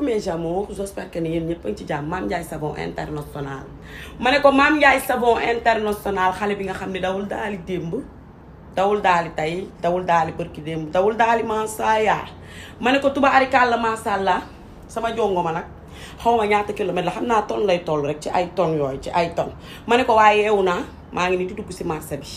mes amours j'espère que ni yéen ñëpp a ngi ci jàmm Mame Ndiaye Savon International ma ne ko Mame Ndiaye Savon International xale bi nga xam ne dawul daali démb dawul daali tey dawul daali bërki démb dawul daali mansaya ma ne ko tubaarikàlla masàllaa sama jongo ma nag xaw ma ñaata kilomètre la xam naa ton lay toll rek ci ay ton yooyu ci ay ton ma ne ko waaye yeewu naa maa ngi ni di dugg si marché bi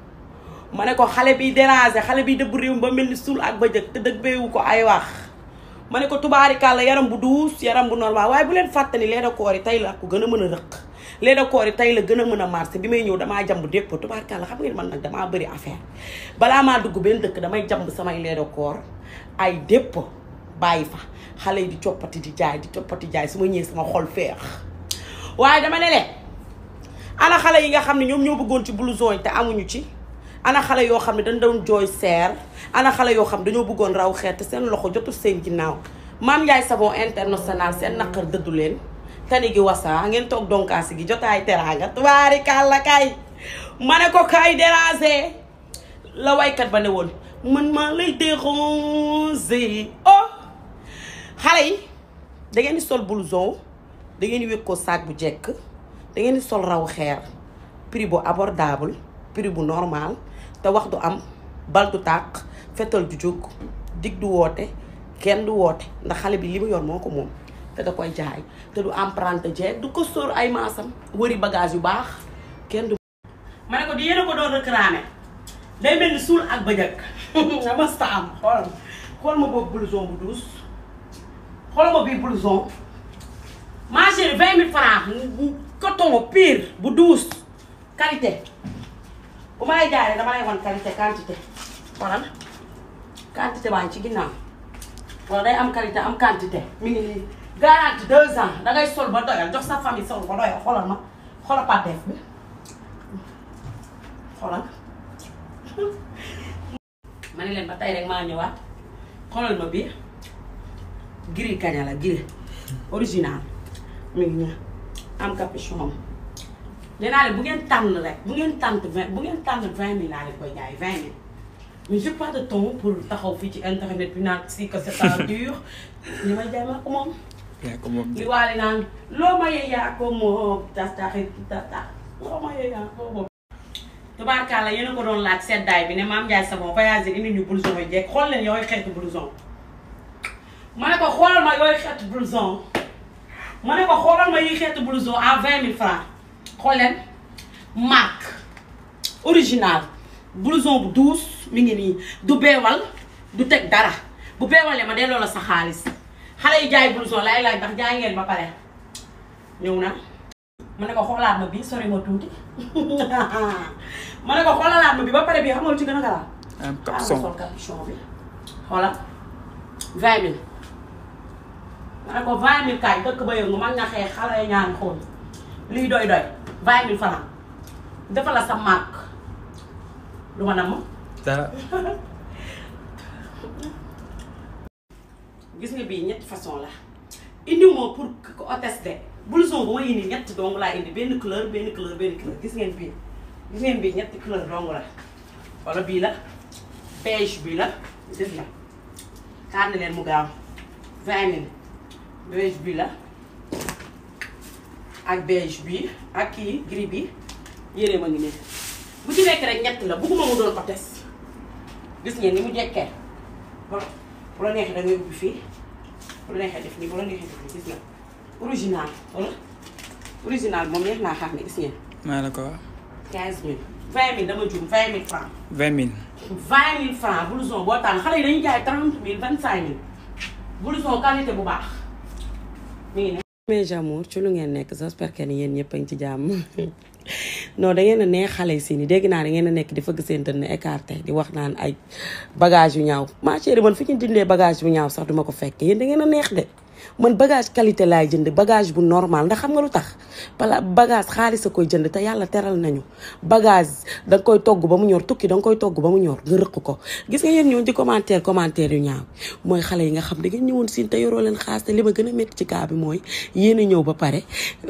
ma ne ko xale bi déranger xale bi dëbb réew ba mel ni suul ak ba jëkk te dëgg beewu ko ay wax ma ne ko tubaarikàlla yaram bu duus yaram bu normal waaye bu leen fàttali lee da koor yi tey la ko gën a mën a rëq lee da koor yi tey la gën a mën a marché bi may ñëw damaa jamb dépp tubaarikàlla xam ngeen man nag damaa bëri affaire balaa maa dugg benn dëkk damay jamb samay lee da koor ay dépp bàyyi fa xale yi di coppati di jaay di coppati jaay su ma ñëwee sama xol feex waaye dama ne leen ana xale yi nga xam ne ñoom ñoo bëggoon ci blouson yi te amuñu ci ana xale yoo xam ne dañ doon jooy seer ana xale yoo xam ne dañoo bëggoon raw xeet te seen loxo jotul seen ginnaaw Mame Ndiaye Savon International seen naqar dëddu leen tani gi wasaa ngeen toog donkaasi gi jotaay teraanga tubaari kàlla kay ma ne ko kay déranger la waykat ba ne woon man maa lay déranger oh xale yi da ngeen di sol blouson da ngeen di wékk ko sac bu jekk da ngeen di sol raw xeer prix bu abordable prix bu normal te wax du am bal du tàq fetal du jóg dig du woote kenn du woote ndax xale bi li mu yor moo ko moom te da koy jaay te du emprunté jeeg du ko sóor ay maasam wëri bagage yu baax kenn du ma ne ko di yéen a ko doon réclamé day mel ni suul ak bëjëk nga masta am xoolal xool ma boobu blouson bu douce xool ma bii blouson ma chérie vingt mille francs coton pire bu douce qualité bu ma lay jaaree dama lay wan qualité quantité xoolal quantité baa ngi ci ginnaaw wala day am qualité am quantité mi ngi nii garantie deux ans dangay sol ba doyal jox sa famille sol ba doyal xoolal ma xoolal pàtteef bi xoolal ma ne leen ba tey rek maa ñëwaat xoolal ma bii gris kaña la gris original mi ngi nii am capuchon nee naa leen bu ngeen tànn rek bu ngeen tànn vingt bu ngeen tànn vingt mille laa leen koy jaay vingt mille mais j'ai pas de temps pour taxaw fii ci internet bi naan si que c'est temps dur li may jaay maa ko moom. yaa ko moom li waale naan loo ma yee yaa ko moom tas taxit tas tax loo ma yee yaa ko moom. tubaarkàlla yéen a ko doon laaj seddaay bi ne Mame Ndiaye Savon voyager indi ñu blouson yu jekk xool leen yooyu xeetu blouson. ma ne ko xoolal ma yooyu xeetu blouson ma ne ko xoolal ma yi xeetu blouson à vingt mille francs xool leen marque original blouson bu douce mi ngi nii du beewal du teg dara bu beewalee ma delloo la sa xaalis xale yi jaay blouson laay laaj ndax jaay ngeen ba pare ñëw na ma ne ko xoolaat ma bii sori ma tuuti ma ne ko xoolalaat ma bi ba pare bii xam nga lu ci gën a garaaw am ah ma capuchon sol capuchon bi xoolal vingt mille ma ne ko vingt mille kaay dëkk ba yëngu mag nga xeex xale yi ñaan xool lii doy doy vingt mille francs defal la sa marque lu ma namm dara gis nga bii ñetti façon la indiwuma pour ko hôtesse de blouson bu ma indi ñett dong laa indi benn couleur benn couleur benn couleur gis ngeen bii gis ngeen bii ñetti couleur dong la wala bii la beige bii la gis nga xaar leen mu gaaw vingt mille beige bii la ak beige bii ak kii gris bi yére ma ngi ne bu ci nekk rek ñett la bugguma mu doon hôtesse gis ngeen ni mu jekkee voilà bu la neexee da ngay ubbi fii bu la neexee def nii bu la neexee def nii gis nga original wala original moom neex naa xam ne gis ngeen maa la ko wax 15000 20000 dama juum 20000 francs vingt mille 20000 francs blouson boo tànn xale yi dañuy jaay 30000 25000 blouson qualité bu baax mi ngi ne. mes amours ci lu ngeen nekk j'espère que ni yéen ñëpp a ngi ci jàmm non da ngeen a neex xale yi si ni dégg naa da ngeen a nekk di fëgg seen dënn écarté di wax naan ay bagage yu ñaaw ma chérie man fi ñu dindee bagage bu ñaaw sax duma ko fekk yéen da ngeen a neex de man bagage qualité laay jënd bagage bu normal ndax xam nga lu tax bala bagage xaalis a koy jënd te yàlla teral nañu bagage da nga koy togg ba mu ñor tukki da nga koy togg ba mu ñor nga rëq ko gis nga yéen ñoo di commentaire commentaire yu ñaaw mooy xale yi nga xam da ngeen ñëwoon siin te yoroo leen xaas te li ma gën a métti ci kaa bi mooy yéen a ñëw ba pare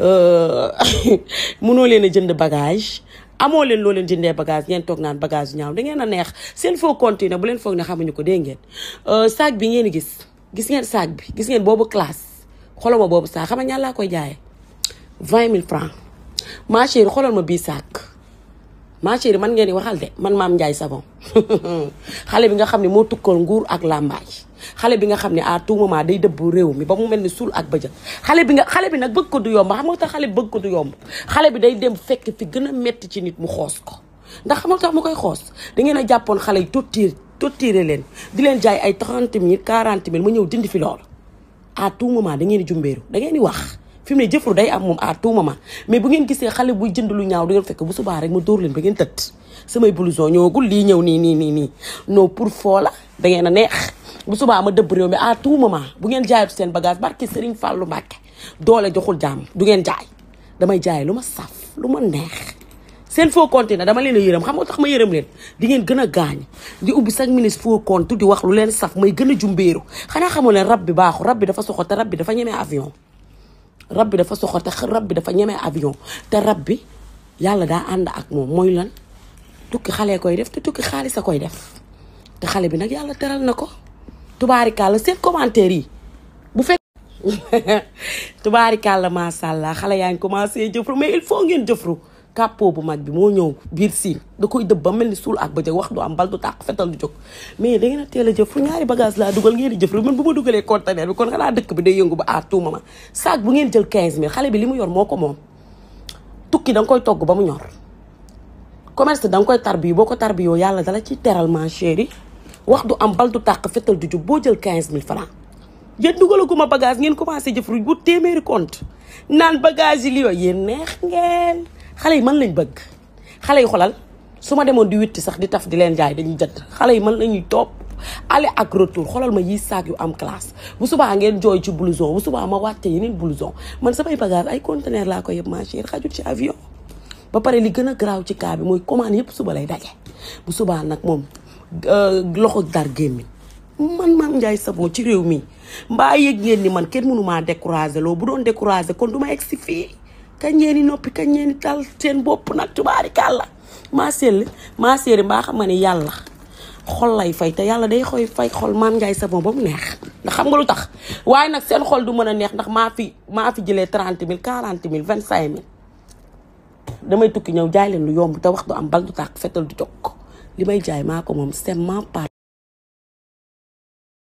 mënoo leen a jënd bagage amoo leen loo leen jëndee bagage ngeen toog naan bagage yu ñaaw da ngeen a neex seen faux compte yi nag bu leen foog ne xamuñu ko dégg ngeen sac bi ngeen gis gis ngeen sac bi gis ngeen boobu classe xoolal ma boobu saak xam nga ñaan laa koy jaayee vingt mille francs ma chérie xoolal ma bii saak ma chérie man ngeen di waxal de man maam Ndiaye savon xale bi nga xam ne moo tukkal nguur ak làmbaay xale bi nga xam ne à tout moment day dëbb réew mi ba mu mel ni suul ak bëjël xale bi nga xale bi nag bëgg ko du yomb xam nga tax xale bi bëgg ko du yomb xale bi day dem fekk fi gën a metti ci nit mu xoos ko ndax xam nga tax mu koy xoos da ngeen a jàppoon xale yi tottiir tottiire leen di leen jaay ay 30 mille 40 mille ma ñëw dindi fi loolu à tout moment da ngeen di jumbeeru da ngeen di wax fi mu ne jëfru day am moom à tout moment mais bu ngeen gisee xale buy jënd lu ñaaw du ngeen fekk bu subaa rek ma dóor leen ba ngeen tëdd samay blouson ñëwagul lii ñëw nii nii nii nii non pour foo la da ngeen a neex bu subaa ma dëbb réew mi à tout moment bu ngeen jaayatu seen bagage barki Serigne Fallou Mbacke doole joxul jàmm du ngeen jaay damay jaay lu ma saf lu ma neex seen faux compte na dama leen a yërëm xam nga tax ma yërëm leen di ngeen gën a gaañ di ubbi chaque minute faux compte di wax lu leen saf may gën a jumbeeru xanaa xamoo leen rab bi baaxu rab bi dafa soxo te rab bi dafa ñemee avion rab bi dafa soxor te rab bi dafa ñemee avion te rab bi yàlla daa ànd ak moom mooy lan tukki xale koy def te tukki xaalis a koy def te xale bi nag yàlla teral na ko tubaarikàlla seen commentaire yi bu fekk tubaarikàlla macha allah xale yaa ngi commencé jëfru mais il faut ngeen jëfru kàppoo bu mag bi moo ñëw biir siin da koy dëbb ba mel ni suul ak ba jëg wax du am bal du tàq fetal du jóg mais da ngeen a teel a jëfru ñaari bagage laa dugal ngeen di jëfru man bu ma dugalee conteneur bi kon xanaa dëkk bi day yëngu ba à tout moment sac bu ngeen jël 15000 xale bi li mu yor moo ko moom tukki da nga koy togg ba mu ñor commerce da nga koy tarbi boo ko tarbi yoo yàlla dala ci teral ma chérie wax du am bal du tàq fetal du jóg boo jël 15000 francs yéen dugalaguma bagage ngeen commencé jëfru bu téeméeri compte naan bagage yi li yooyu yéen neex ngeen xale yi man lañ bëgg xale yi xolal su ma demoon di witti sax di taf di leen jaay dañuy jënd xale yi man lañuy topp aller ak retour xolal ma yi saak yu am classe bu subaa ngeen jooy ci blouson bu subaa ma wàcce yeneen blouson man samay bagage ay conteneur laa ko yëpp ma chérie xajul ci avion ba pare li gën a garaaw ci cas bi mooy commande yëpp suba lay daje bu subaa nag moom loxo dar gémmiñ man Mame Ndiaye Savon ci réew mi mbaa yëg ngeen ni man kenn mënu maa découragé loo bu doon découragé kon du ma egg si fii kañ ngeen di noppi kañ ngeen di tal seen bopp nag tubaari kàlla maa seetlu maa seetlu mbaa xam nga ne yàlla xol lay fay te yàlla day xoy fay xol Mame Ndiaye Savon ba mu neex ndax xam nga lu tax waaye nag seen xol du mën a neex ndax maa fi maa fi jëlee trente mille quarante mille vingt cinq mille damay tukki ñëw jaay leen lu yomb te wax du am bal du tàkk fetal du jokk li may jaay maa ko moom c'est ma part